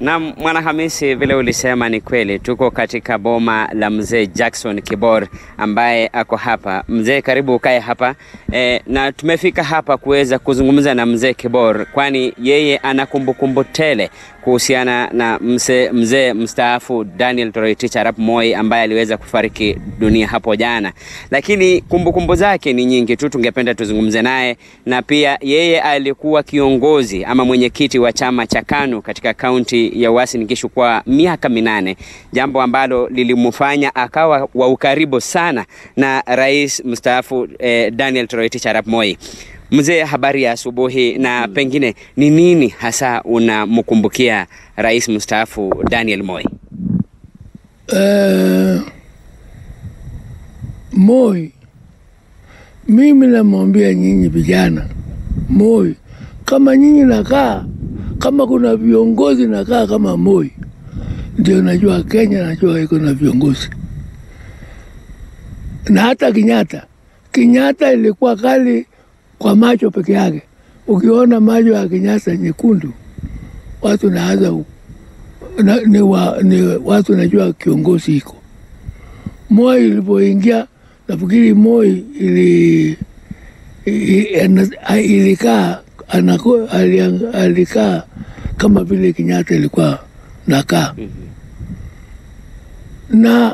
Na Mwanahamisi, vile ulisema ni kweli, tuko katika boma la mzee Jackson Kibor ambaye ako hapa. Mzee, karibu ukae hapa e, na tumefika hapa kuweza kuzungumza na mzee Kibor, kwani yeye ana kumbukumbu tele kuhusiana na mzee mzee mstaafu Daniel Toroitich arap Moi ambaye aliweza kufariki dunia hapo jana, lakini kumbukumbu zake ni nyingi tu. Tungependa tuzungumze naye, na pia yeye alikuwa kiongozi ama mwenyekiti wa chama cha KANU katika kaunti ya Uasin Gishu kwa miaka minane, jambo ambalo lilimfanya akawa wa ukaribu sana na rais mstaafu eh, Daniel Toroitich arap Moi. Mzee, habari ya asubuhi, na pengine ni nini hasa unamkumbukia rais mstaafu Daniel Moi? Eh, Moi, mimi namwambia nyinyi vijana, Moi, kama nyinyi nakaa kama kuna viongozi nakaa kama Moi, ndio najua Kenya, najua iko na viongozi na hata Kenyatta. Kenyatta ilikuwa kali kwa macho peke yake. Ukiona macho ya Kenyatta nyekundu, watu naanza na, ni, wa, ni watu najua kiongozi iko. Moi ilipoingia nafikiri Moi ili ilikaa anako alikaa kama vile Kenyatta ilikuwa nakaa na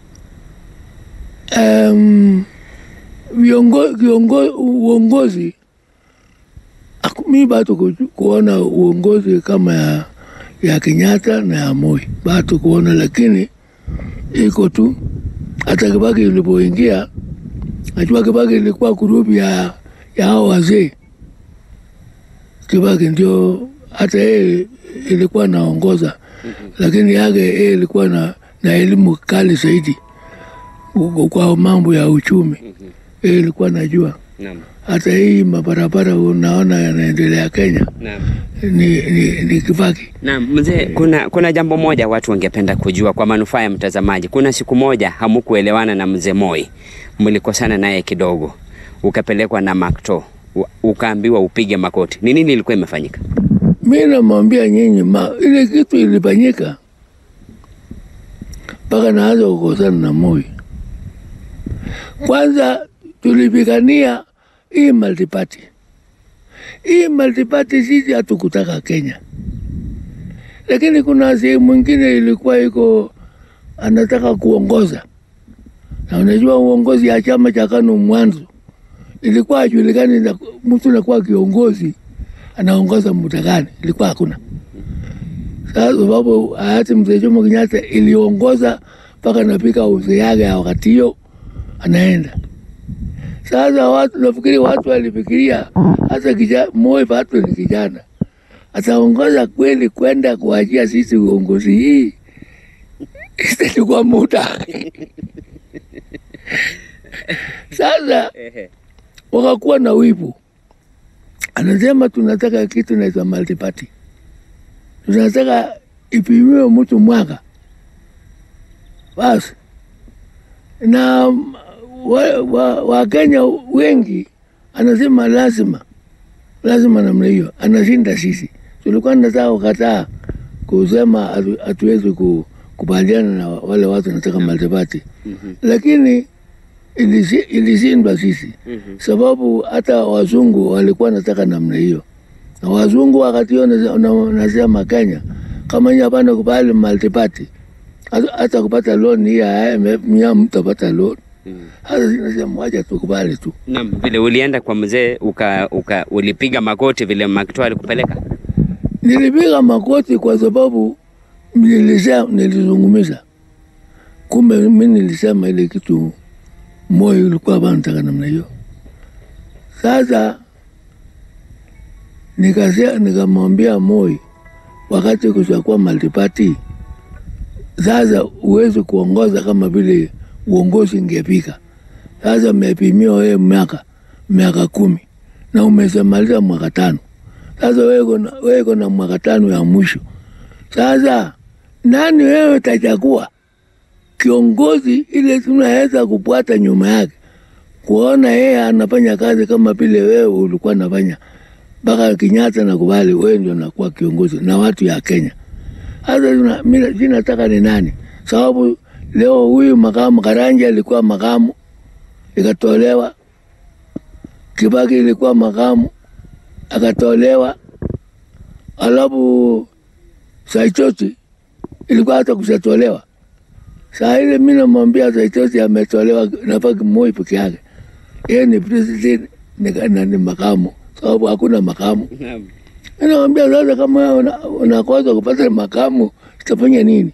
um, viongo, kiongo, uongozi mi bado ku, kuona uongozi kama ya, ya Kenyatta na ya Moi bado kuona, lakini iko tu. Hata Kibaki ilipoingia, najua Kibaki ilikuwa grupu ya, ya hao wazee. Kibaki ndio hata yeye ilikuwa naongoza, lakini yake yeye ilikuwa na, na elimu kali zaidi kwa mambo ya uchumi. Yeye ilikuwa najua Naam. hata hii mabarabara unaona yanaendelea Kenya Naam. ni, ni, ni Kibaki. Naam, mzee, kuna, kuna jambo moja watu wangependa kujua kwa manufaa ya mtazamaji. Kuna siku moja hamukuelewana na mzee Moi, mlikosana naye kidogo, ukapelekwa na Makto, u- ukaambiwa upige makoti. Ni nini ilikuwa imefanyika? Mi namwambia nyinyi, ma ile kitu ilifanyika mpaka naanza kukosana na Moi. Kwanza tulipigania hii multiparty. Hii multiparty sisi hatukutaka Kenya, lakini kuna sehemu mwingine ilikuwa iko anataka kuongoza, na unajua uongozi ya chama cha KANU mwanzo ilikuwa hajulikani na mtu nakuwa kiongozi anaongoza muda gani, ilikuwa hakuna. Sasa sababu hayati mzee Jomo Kenyatta iliongoza mpaka napika uzee yake ya wakati hiyo anaenda. Sasa watu nafikiri watu walifikiria hata kija, Moi bado ni kijana ataongoza kweli kwenda kuachia sisi uongozi hii itachukua muda. Sasa wakakuwa na wivu, anasema tunataka kitu naitwa multiparty, tunataka ipimiwe mtu mwaka basi. Na Wakenya wa, Wakenya wengi anasema lazima lazima namna hiyo, anashinda sisi. Tulikuwa nataka kukataa kusema hatu- hatuwezi ku- kubaliana na wale watu wanataka multiparty, lakini ilisi- ilishindwa sisi sababu hata wazungu walikuwa nataka namna hiyo, na wazungu wakati hiyo nase- na- nasema Kenya kama nyinyi hapana kubali multiparty, hata- hata kupata loan hii ya IMF mnya mtapata loan. Hata sinasema wacha tukubali tu. Naam, vile ulienda kwa mzee uka, uka, ulipiga magoti vile Makto alikupeleka. Nilipiga makoti kwa sababu nilisema, nilizungumza, kumbe mi nilisema ile kitu moyo ulikuwa banataka namna hiyo. Sasa nikasema, nikamwambia Moi wakati kushakuwa multiparty, sasa huwezi kuongoza kama vile uongozi ingepika. Sasa umepimiwa wewe miaka miaka kumi na umesemaliza mwaka tano. Sasa wewe kuna- wewe kuna mwaka tano ya mwisho. Sasa nani wewe utachagua kiongozi ile tunaweza kupata nyuma yake, kuona yeye anafanya kazi kama vile wewe ulikuwa nafanya mpaka Kenyatta na kubali wewe ndio nakuwa kiongozi na watu ya Kenya. Hata mimi sinataka ni nani, sababu leo huyu makamu Karanja alikuwa makamu ikatolewa, Kibaki ilikuwa makamu akatolewa, alafu Saitoti ilikuwa hata kushatolewa. Saa ile mi namwambia Saitoti ametolewa, nabaki Moi peke yake, yeye ni president na ni makamu, sababu hakuna makamu. Namwambia sasa, kama unakosa kupata makamu itafanya nini?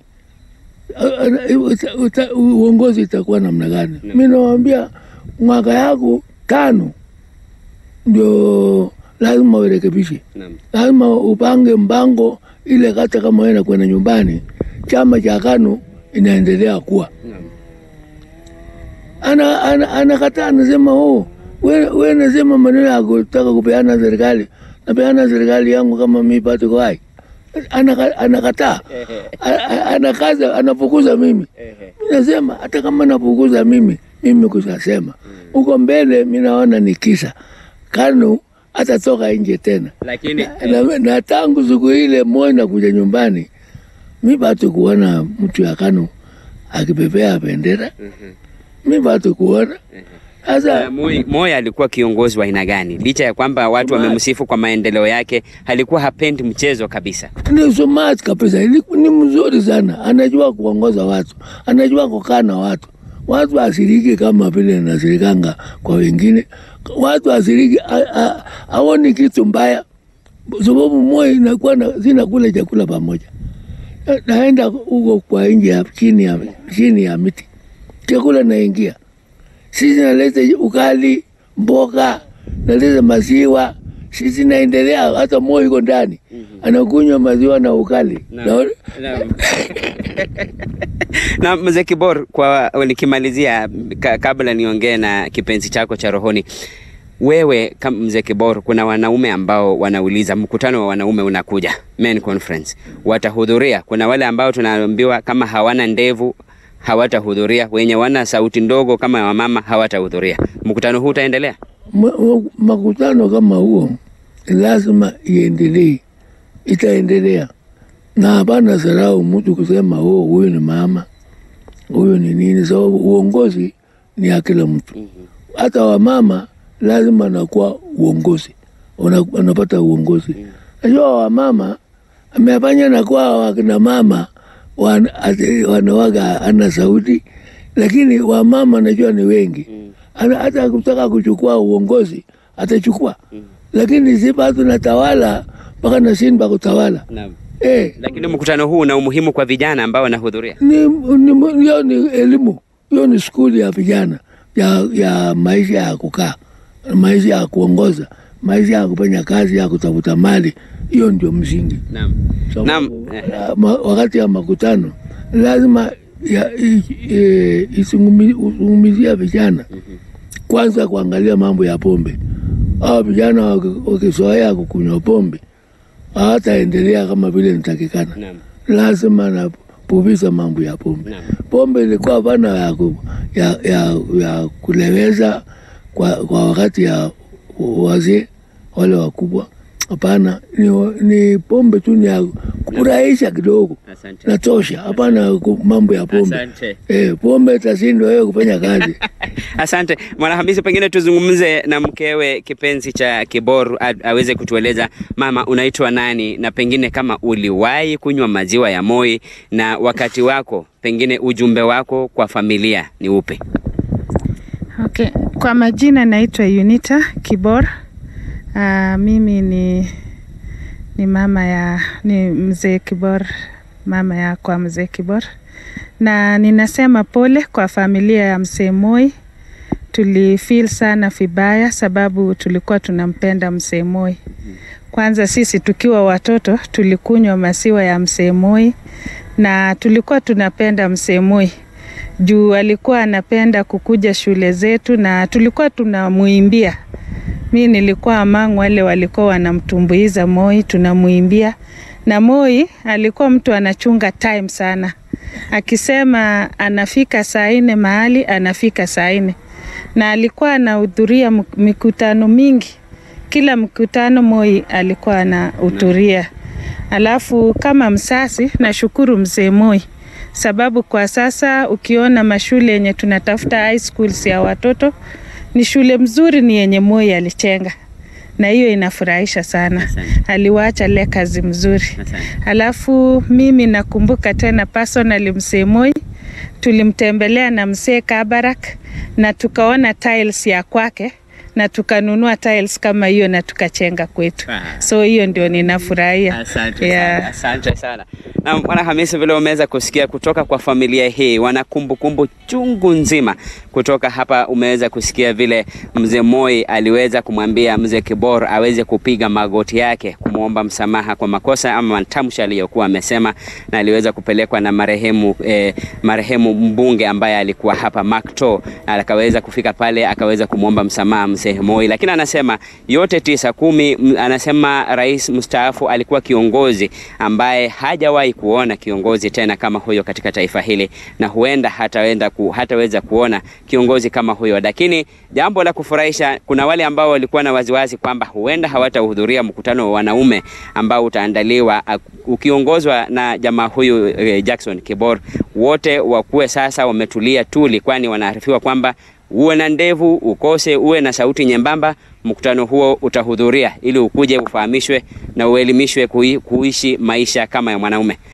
Uongozi itakuwa namna gani? Mi nawambia mwaka yako tano ndio lazima urekebishe, lazima upange mpango ile, kata kama wewe nakwenda nyumbani, chama cha KANU inaendelea kuwa ana ana anakataa, anasema oh, we nasema maneno ya kutaka kupeana serikali, napeana serikali yangu kama mi pato hai anakataa anakaza, anafukuza mimi. Mi nasema hata kama nafukuza mimi, mimi kushasema huko mbele, mi naona ni kisa KANU atatoka nje tena, lakini na, na, na tangu siku ile Moi nakuja nyumbani, mi batu kuona mtu ya KANU akipepea bendera mi batu kuona sasa. Moi, Moi alikuwa kiongozi wa aina gani? Licha ya kwamba watu wamemsifu kwa maendeleo yake, alikuwa hapendi mchezo kabisa. Ni smart kabisa, ni mzuri sana, anajua kuongoza watu, anajua kukaa na watu watu asiriki kama vile nasirikanga kwa wengine. Watu asiriki aoni kitu mbaya, sababu Moi inakuwa zinakula chakula pamoja, naenda huko kwa nje chini ya, chini ya miti, chakula naingia sisi, naleta ukali, mboga, naleta maziwa, sisi naendelea. Hata Moi iko ndani anakunywa maziwa na ukali na, na, na mzee Kibor, kwa nikimalizia, ka, kabla niongee na kipenzi chako cha rohoni, wewe kama mzee Kibor, kuna wanaume ambao wanauliza mkutano wa wanaume unakuja, men conference, watahudhuria? Kuna wale ambao tunaambiwa kama hawana ndevu hawatahudhuria, wenye wana sauti ndogo kama wamama hawatahudhuria. Mkutano huu utaendelea? Makutano kama huo lazima iendelee, itaendelea na hapana sarau mtu kusema oh, huyu ni mama, huyu ni nini, sababu uongozi ni ya kila mtu. Hata wamama lazima nakuwa uongozi, wanapata uongozi. Najua wamama amefanya nakuwa wakina mama wan, wanawaga ana sauti, lakini wamama najua ni wengi, hata kutaka kuchukua uongozi atachukua, lakini si bado natawala mpaka nashindwa kutawala. Eh, lakini mkutano huu una umuhimu kwa vijana ambao wanahudhuria. Ni, ni, hiyo ni elimu, hiyo ni skuli ya vijana ya, ya maisha ya kukaa, maisha ya kuongoza, maisha ya kufanya kazi ya kutafuta mali. Hiyo ndio msingi. Naam. So, Naam. ma, wakati ya makutano lazima izungumzia vijana kwanza, kuangalia mambo ya pombe. Hao vijana wakizoea kukunywa pombe hawataendelea kama vile nitakikana. Naam. Lazima napuviza mambo ya pombe. Naam. Pombe ilikuwa pana ya, ku, ya, ya, ya kuleweza kwa, kwa wakati ya wazee wale wakubwa. Hapana, ni, ni pombe tu ni ya kufurahisha kidogo, Asante. natosha. Hapana ku- mambo ya pombe Asante. eh, pombe itashindwa wewe kufanya kazi. Asante Mwanahamisi, pengine tuzungumze na mkewe kipenzi cha Kibor a- aweze kutueleza mama, unaitwa nani, na pengine kama uliwahi kunywa maziwa ya Moi, na wakati wako, pengine ujumbe wako kwa familia ni upe? Okay. Kwa majina naitwa Unita Kibor. Uh, mimi ni ni mama ya ni mzee Kibor, mama ya kwa mzee Kibor, na ninasema pole kwa familia ya mzee Moi. Tulifeel sana vibaya sababu tulikuwa tunampenda mzee Moi. Kwanza sisi tukiwa watoto tulikunywa maziwa ya mzee Moi na tulikuwa tunapenda mzee Moi juu alikuwa anapenda kukuja shule zetu na tulikuwa tunamuimbia. Mi nilikuwa among wale walikuwa wanamtumbuiza Moi, tunamuimbia na Moi alikuwa mtu anachunga time sana, akisema anafika saa nne mahali anafika saa nne, na alikuwa anahudhuria mk- mikutano mingi. Kila mkutano Moi alikuwa anahudhuria Alafu kama msasi, nashukuru mzee Moi sababu kwa sasa ukiona mashule yenye tunatafuta high schools ya watoto ni shule mzuri, ni yenye Moi alichenga, na hiyo inafurahisha sana. Asante. Aliwacha legacy mzuri. Asante. Alafu mimi nakumbuka tena personally mzee Moi tulimtembelea na mzee Kabarak na tukaona tiles ya kwake na tukanunua tiles kama hiyo na tukachenga kwetu. Ah. So hiyo ndio ninafurahia. Asante Yeah. sana, asante sana. Na Bwana Hamisi, vile umeweza kusikia kutoka kwa familia hii, wana kumbukumbu chungu nzima kutoka hapa. Umeweza kusikia vile mzee Moi aliweza kumwambia mzee Kibor aweze kupiga magoti yake kumwomba msamaha kwa makosa ama matamshi aliyokuwa amesema, na aliweza kupelekwa na marehemu eh, marehemu mbunge ambaye alikuwa hapa Makto, na akaweza kufika pale akaweza kumwomba msamaha mzee Moi, lakini anasema yote tisa kumi, m- anasema rais mstaafu alikuwa kiongozi ambaye hajawahi kuona kiongozi tena kama huyo katika taifa hili, na huenda hataenda ku, hataweza kuona kiongozi kama huyo. Lakini jambo la kufurahisha, kuna wale ambao walikuwa na waziwazi kwamba huenda hawatahudhuria mkutano wa wanaume ambao utaandaliwa ak- ukiongozwa na jamaa huyu eh, Jackson Kibor. Wote wakuwe sasa wametulia tuli, kwani wanaarifiwa kwamba uwe na ndevu ukose, uwe na sauti nyembamba, mkutano huo utahudhuria ili ukuje ufahamishwe na uelimishwe kui, kuishi maisha kama ya mwanaume.